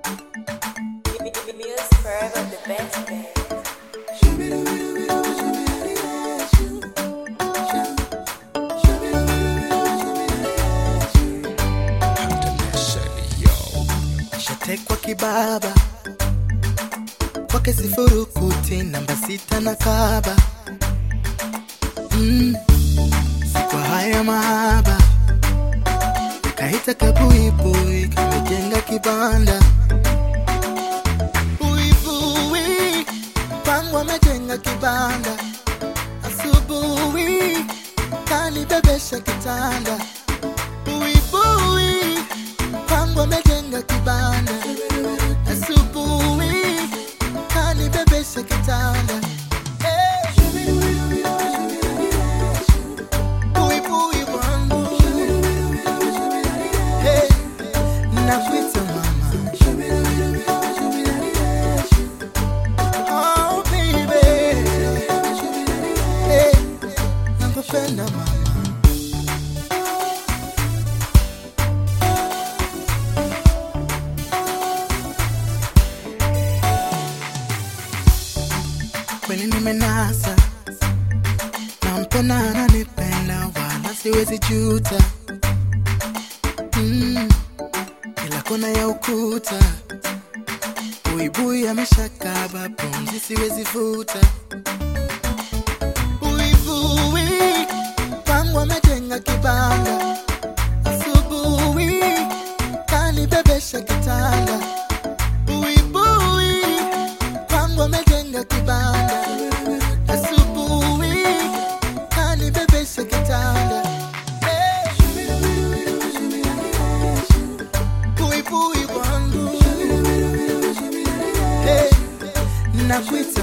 Music forever the best, babe. shatekwa kibaba kwake sifurukuti namba sita na kaba mm. sikwa haya mahaba kaita kabuibui kamejenga kibanda buibui pangu amejenga kibanda asubuhi kanibebesha kitanda buibui pangu amejenga kibanda asubuhi kanibebesha kitanda Eh. Buibui wangu Hey, nakuita mama Oh, baby. Hey, nakupenda mama kweli nimenasa nampenda ananipenda wala siwezi juta mm, ila kona ya ukuta buibui ameshakaba pumzi siwezi vuta buibui pangu amejenga kibanda asubuhi kanibebesha kitanda buibui pangu amejenga kibanda asubuhi kanibebesha kitanda Eh. buibui wangu hey, nakuita